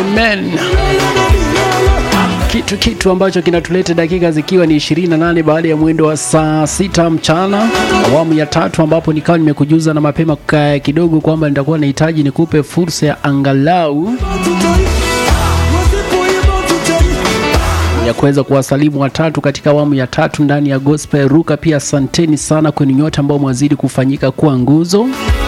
Amen. Kitu kitu ambacho kinatuleta dakika zikiwa ni 28 baada ya mwendo wa saa sita mchana, awamu ya tatu, ambapo nikawa nimekujuza na mapema ka- kidogo kwamba nitakuwa nahitaji nikupe fursa ya angalau ya kuweza kuwasalimu watatu katika awamu ya tatu ndani ya gospel ruka. Pia asanteni sana kwenu nyote ambao mwazidi kufanyika kuwa nguzo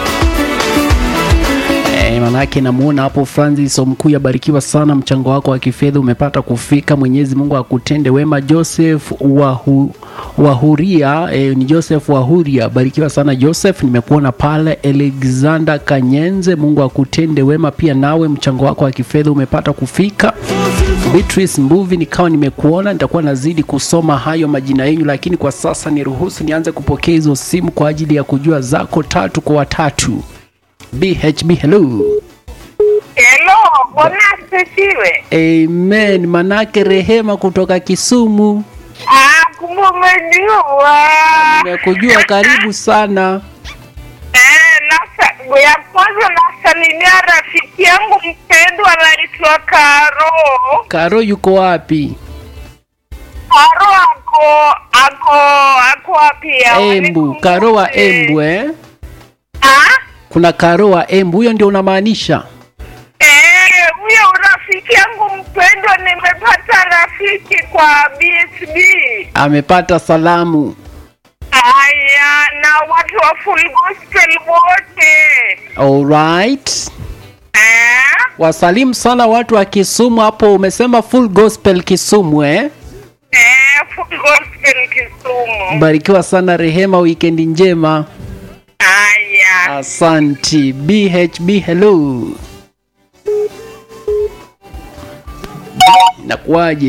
Eh, manake namuona hapo Francis Omkuya, barikiwa sana, mchango wako wa kifedha umepata kufika. Mwenyezi Mungu akutende wema. Joseph Wahu, Wahuria eh, ni Joseph Wahuria, barikiwa sana Joseph, nimekuona pale. Alexander Kanyenze, Mungu akutende wema pia nawe, mchango wako wa kifedha umepata kufika. Beatrice Mbuvi, nikawa nimekuona, nitakuwa nazidi kusoma hayo majina yenu, lakini kwa sasa niruhusu nianze kupokea hizo simu kwa ajili ya kujua zako tatu kwa watatu. BHB, hello. Hello, bwana asifiwe. Amen. Manake Rehema kutoka Kisumu, Ah, kumbe umejua. nimekujua. Karibu sana. Eh, nasa, ya kwanza nasalimia rafiki yangu mpendwa anaitwa Karo. Karo yuko wapi? Karo ako ako ako wapi ya? Embu. Karo wa Embu eh? Ah? Kuna Karo wa Embu, huyo ndio unamaanisha? Eh, huyo rafiki yangu mpendwa nimepata rafiki kwa BSB. Amepata salamu. Aya, na watu wa full gospel wote. Alright. Eh? Wasalimu sana watu wa Kisumu hapo. Umesema full gospel Kisumu eh? Eh, full gospel Kisumu. Barikiwa sana Rehema, wikendi njema. Aya. Asanti. BHB, hello. Nakuaje?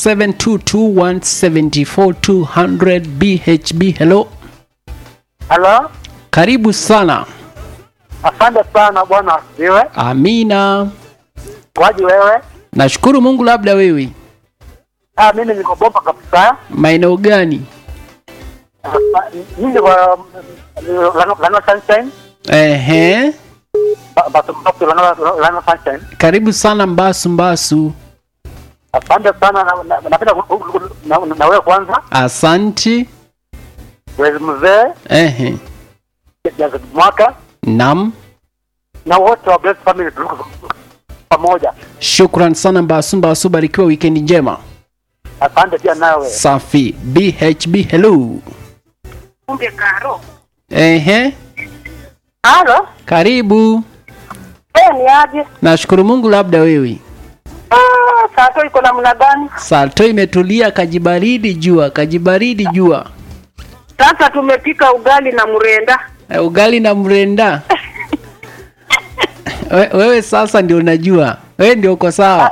0722174200 BHB, hello. Halo, Karibu sana. asante sana bwana asifiwe. Amina. Waji wewe? Nashukuru Mungu, labda wewe. Ah, mimi niko bomba kabisa. Maeneo gani? Ah, Mimi niko Lano Lano Sunshine. Ehe. Ba- Basi basi Lano Lano Sunshine. Karibu sana Mbasu Mbasu. Asante sana na- na- napenda ku- ku- ku- na na wewe kwanza. Asanti. Wewe mzee, Ehe. Jazz mwaka Nam. na wote wa Blessed Family tuko pamoja. Shukran sana Mbasu Mbasu, barikiwa wikendi njema. Asante pia nawe. Safi. BHB, hello. Kumbe Karo. Ehe. Halo? Karibu. Wewe ni aje? Nashukuru Mungu, labda wewe. Ah, sato iko namna gani? Salto imetulia, kajibaridi jua, kajibaridi jua. Sasa tumepika ugali na mrenda. E, ugali na mrenda. We, wewe sasa ndio unajua, wewe ndio uko sawa.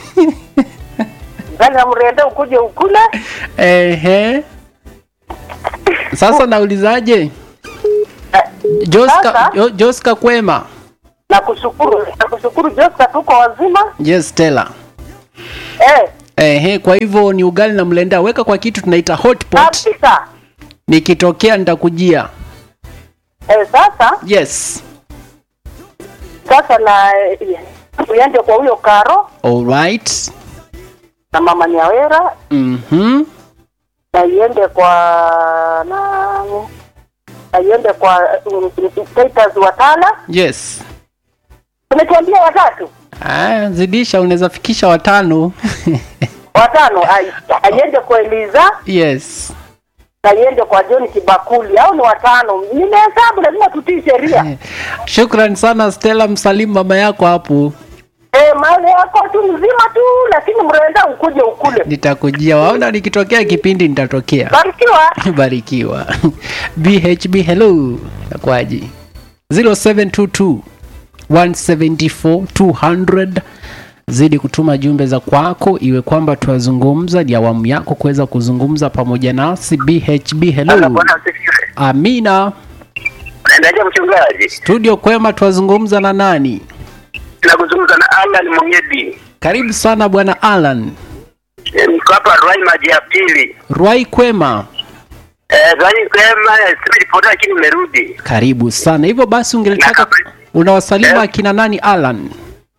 Ugali na mrenda ukuje ukule. Ehe. Sasa naulizaje? Joska, Sasa? Jo- Joska kwema? Na kushukuru, na kushukuru Joska tuko wazima. Yes, Stella. Eh, Ehe, kwa hivyo ni ugali na mlenda, weka kwa kitu tunaita hot pot. kabisa. Nikitokea nitakujia. Eh, sasa Yes. sasa na uende kwa huyo Karo Alright. na mama Nyawera Mhm. na iende kwa na na iende kwa um, Titus Watala. Yes. Tumetuambia watatu Ah, zidisha unaweza fikisha watano. watano, ai- aiende kwa Eliza yes. na iende kwa John Kibakuli, au ni watano? Nimehesabu, lazima tutii sheria. Shukran sana Stella, msalimu mama yako hapo. Eh, mali yako tu mzima tu, lakini mrenda ukuje ukule. Nitakujia. Waona nikitokea kipindi nitatokea. Barikiwa. Barikiwa. BHB hello. Nakwaji. 0722 174 200 zidi kutuma jumbe za kwako, iwe kwamba tuwazungumza, ni awamu yako kuweza kuzungumza pamoja nasi. BHB hello. asifiwe. Amina. Naendaje mchungaji? Studio kwema, tuwazungumza na nani? Nakuzungumza na Alan Mungedi. Karibu sana bwana Alan. Niko hapa Rai maji ya pili. Rwai kwema. Eh, Rai kwema, sisi ripoti lakini nimerudi. Karibu sana. Hivyo basi ungelitaka Na- unawasalimu Eh. akina nani Alan?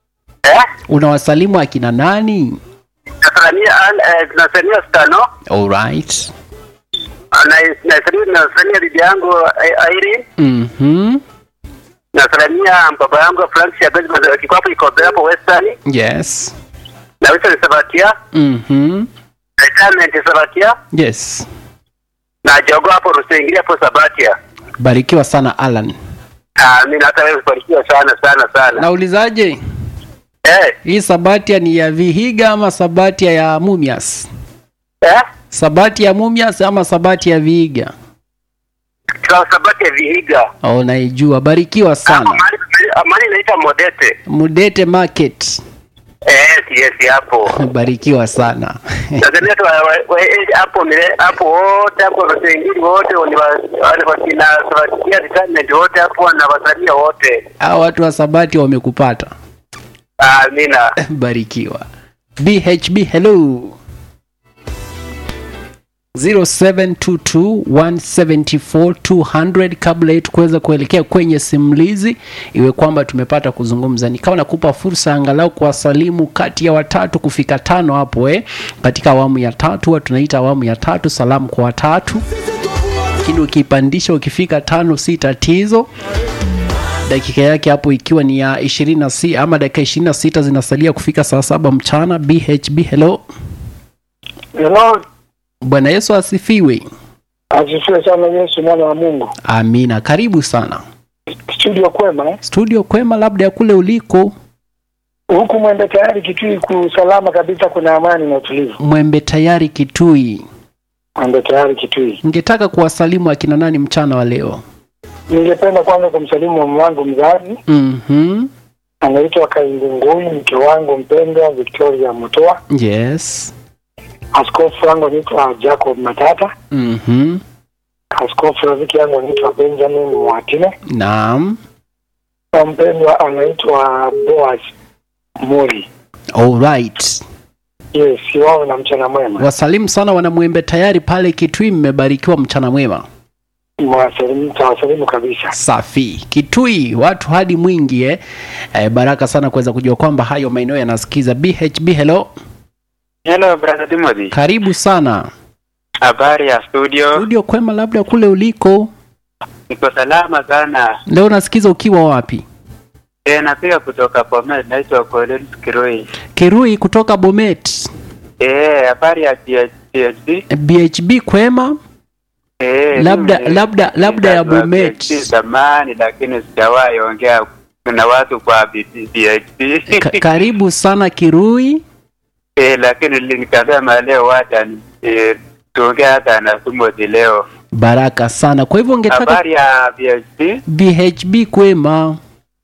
Eh? unawasalimu akina nani Nasalimia eh, nasalimia Stano. alright Na nasalimia nasalimia bibi yangu eh, Irene. mhm Nasalimia baba yangu Frank Shagazi kiko hapo iko hapo Western. yes Na Wilson Sabatia. mhm Retirement Sabatia. yes Na Jogo hapo Rusengi hapo Sabatia. barikiwa sana alan Ah, mimi hata wewe ubarikiwa sana sana sana. naulizaje Eh, hii sabatia ni ya vihiga ama sabatia ya mumias eh? sabati ya mumias ama sabati ya vihiga Kwa Sabatia Vihiga. oh, naijua barikiwa Hapo sana mahali mahali inaitwa Modete. mudete market Yes, yes hapo. barikiwa sana Tanzania tu wa- wa- wa- hapo mile hapo wote hapo Rusengiri wote ni wa- wale wakina Sabatia retirement wote hapo na wasalia wote. hao watu wa sabati wamekupata Amina. barikiwa bhb hello 0722174200 kabla yetu kuweza kuelekea kwenye simulizi iwe kwamba tumepata kuzungumza nikawa nakupa fursa angalau kuwasalimu kati ya watatu kufika tano hapo eh. katika awamu ya tatu huwa tunaita awamu ya tatu salamu kwa watatu lakini ukipandisha ukifika tano si tatizo dakika yake hapo ikiwa ni ya 20 ama dakika 26 zinasalia kufika saa saba mchana bhb hello Hello, bwana yesu asifiwe asifiwe sana Yesu mwana wa Mungu. amina karibu sana Studio kwema eh? studio kwema labda ya kule uliko Huku mwende tayari Kitui kusalama kabisa, kuna amani na utulivu. mwembe tayari kitui Mwende tayari Kitui. ningetaka kuwasalimu akina nani mchana wa leo Ningependa kwanza kumsalimu mama wangu mzazi mm-hmm. anaitwa Kaingungui, mke wangu mpendwa Victoria Mutoa. yes Askofu wangu anaitwa Jacob Matata. mm-hmm. Askofu rafiki yangu anaitwa Benjamin Mwatine, naam na mpendwa anaitwa Boaz Muri. alright Yes, wao na mchana mwema. wasalimu sana wanamwembe tayari pale kitui mmebarikiwa mchana mwema Mwasalimu, tawasalimu kabisa. safi kitui watu hadi mwingi eh? Eh, baraka sana kuweza kujua kwamba hayo maeneo yanasikiza bhb hello Hello brother Timothy. karibu sana Habari ya studio. studio kwema labda kule uliko Niko salama sana. leo nasikiza ukiwa wapi Eh, napiga kutoka Bomet, naitwa Collins Kiroi. kirui kutoka bomet Eh, habari ya PhD. bhb kwema Eh, Labda- mimi- labda- labda ya nilikuwa Bomet. PhD zamani lakini sijawahi ongea na watu kwa B- PhD. Ka- karibu sana kirui eh, lakini li- nikasema leo wacha ni- eh, tuongee hata na Timothy leo. baraka sana kwa hivyo ungetaka Habari ya PhD. bhb kwema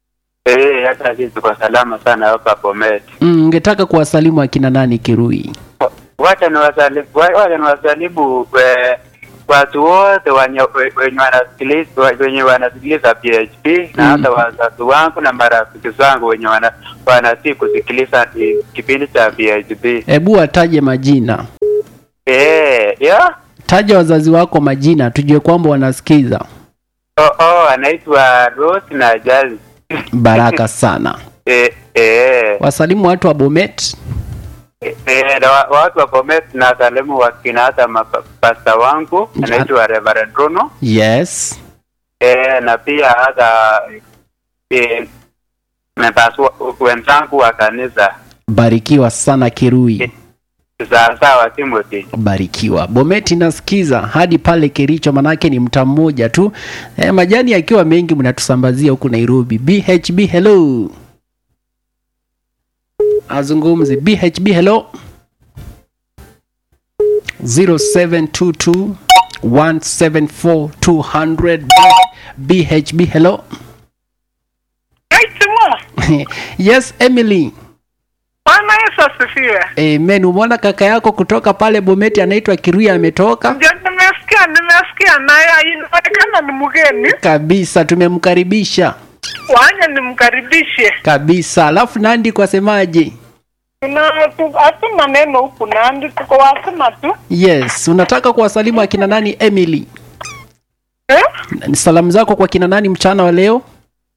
Eh, hata sisi tuko salama sana hapa Bomet. mm, ungetaka kuwasalimu akina nani kirui wacha niwasalimu wacha niwasalimu eh, watu wote wenye wenye wanasikiliza wenye wanasikiliza PHP na Mm. hata wazazi wangu na marafiki zangu wenye wana wanasi kusikiliza ki- kipindi cha PHP. hebu wataje majina Eh, yeah. taja wazazi wako majina tujue kwamba wanasikiza Oh, oh, anaitwa Rose na Jazz. baraka sana Eh, eh, wasalimu watu wa bomet eh, na wa- watu wa Bomet na salimu wakina hata mapasta wangu Ja. anaitwa Reverend Bruno. yes eh, na pia hata eh, members wa- wenzangu wa kanisa barikiwa sana kirui sawasawa Timothy. barikiwa bometi nasikiza hadi pale kericho manake ni mta mmoja tu e, majani yakiwa mengi mnatusambazia huku nairobi bhb hello azungumzi bhb hello 0722 174 200 bhb hello Aitimwa, yes emily Bwana Yesu asifiwe. amen umeona kaka yako kutoka pale bometi anaitwa kiruya ametoka Ndio nimesikia, nimesikia naye inaonekana ni mgeni. kabisa tumemkaribisha Wanya nimkaribishe. kabisa alafu nandi kwa semaje Tuna tu- hatuna neno huku Nandi, tuko wasema tu yes unataka kuwasalimu akina nani emily eh? salamu zako kwa kina nani mchana wa leo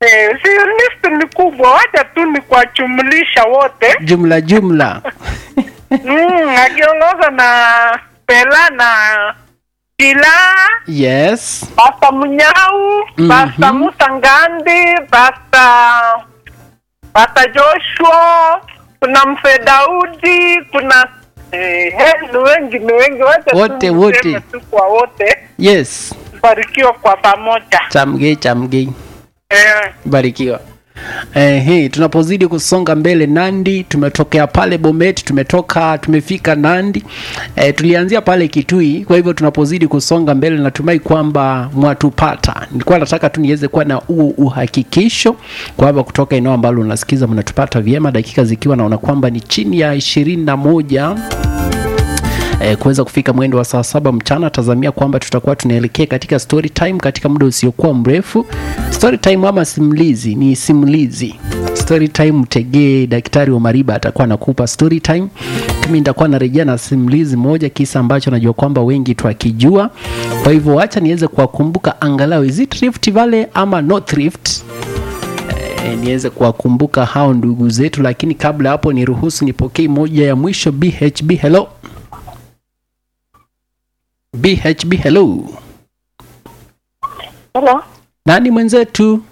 Eh, si list ni kubwa, wacha tu ni kuwajumlisha wote jumla jumla mm, akiongoza na Pela na Kila yes Pasta Munyau, Mhm. Pasta Musa Ngandi, Pasta Pasta Joshua, kuna Mfe Daudi, kuna eh, he, ni wengi ni wengi, wacha tu Wote, niseme wote. tu kwa wote, yes barikiwa kwa pamoja chamgei chamgei eh. barikiwa Eh, hey, tunapozidi kusonga mbele Nandi, tumetokea pale Bomet, tumetoka tumefika Nandi. Eh, tulianzia pale Kitui, kwa hivyo tunapozidi kusonga mbele natumai kwamba mwatupata. Nilikuwa nataka tu niweze kuwa na huo uhakikisho kwamba kutoka eneo ambalo unasikiza mnatupata vyema, dakika zikiwa naona kwamba ni chini ya ishirini na moja eh, kuweza kufika mwendo wa saa saba mchana. Tazamia kwamba tutakuwa tunaelekea katika story time katika muda usiokuwa mrefu. Story time ama simulizi ni simulizi. Story time, mtegee daktari wa Mariba atakuwa anakupa story time. Mimi nitakuwa narejea na simulizi moja, kisa ambacho najua kwamba wengi twakijua. Kwa hivyo acha niweze kuwakumbuka angalau, is it Rift Valley ama North Rift? Eh, niweze kuwakumbuka hao ndugu zetu, lakini kabla ya hapo niruhusu nipokee moja ya mwisho. BHB, hello. BHB, hello. Hello, Nani mwenzetu?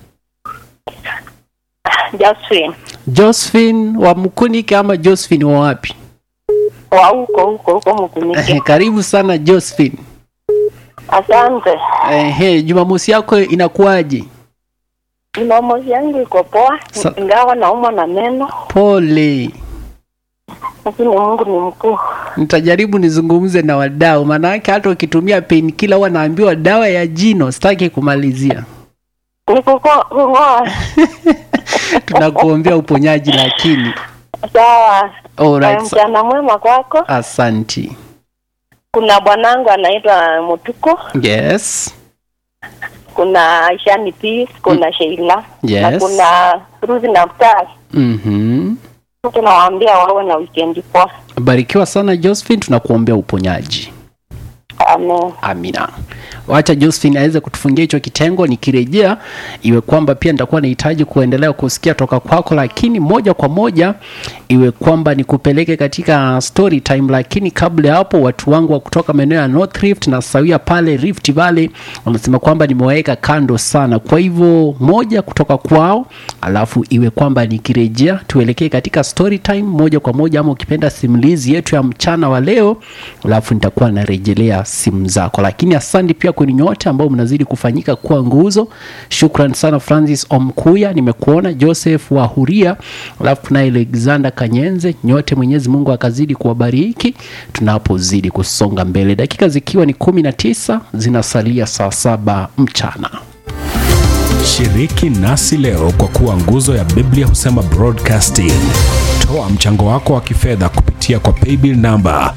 Josephine. Josephine wa Mkunike ama Josephine wa wapi? Wa huko huko huko Mkunike. Karibu sana Josephine. Asante. Ehe, Jumamosi yako inakuwaje? Jumamosi yangu iko poa, Sa- ingawa naumwa na meno, Pole. lakini Mungu ni mkuu. Nitajaribu nizungumze na wadau, maanake hata ukitumia painkiller huwa naambiwa dawa ya jino, sitaki kumalizia. Ni kuko- kung'oa. Tunakuombea uponyaji, lakini Sawa. alright. Eh, sa- Mchana mwema kwako. Asanti. Kuna bwanangu anaitwa Mutuko, Yes. kuna Ishani Peace, kuna Sheila na Yes. kuna Ruthi na Mtari. Mhm. Tunawaambia wawe na weekend poa. Barikiwa sana Josephine, tunakuombea uponyaji. Amen. Amina. Wacha Josephine aweze kutufungia hicho kitengo, nikirejea iwe kwamba pia nitakuwa nahitaji kuendelea kusikia toka kwako, lakini moja kwa moja iwe kwamba nikupeleke katika story time. Lakini kabla ya hapo, watu wangu wa kutoka maeneo ya North Rift na sawia pale Rift Valley wanasema kwamba nimewaweka kando sana, kwa hivyo moja kutoka kwao, alafu iwe kwamba nikirejea tuelekee katika story time moja kwa moja, ama ukipenda simulizi yetu ya mchana wa leo, alafu nitakuwa narejelea simu zako. Lakini asante pia kwenu nyote ambao mnazidi kufanyika kuwa nguzo. Shukran sana Francis Omkuya, nimekuona Joseph Wahuria, alafu tunaye Alexander Kanyenze. Nyote Mwenyezi Mungu akazidi kuwabariki tunapozidi kusonga mbele, dakika zikiwa ni kumi na tisa zinasalia saa saba mchana. Shiriki nasi leo kwa kuwa nguzo ya Biblia husema broadcasting. Toa mchango wako wa kifedha kupitia kwa paybill namba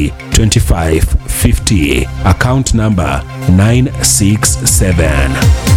332550 account namba 967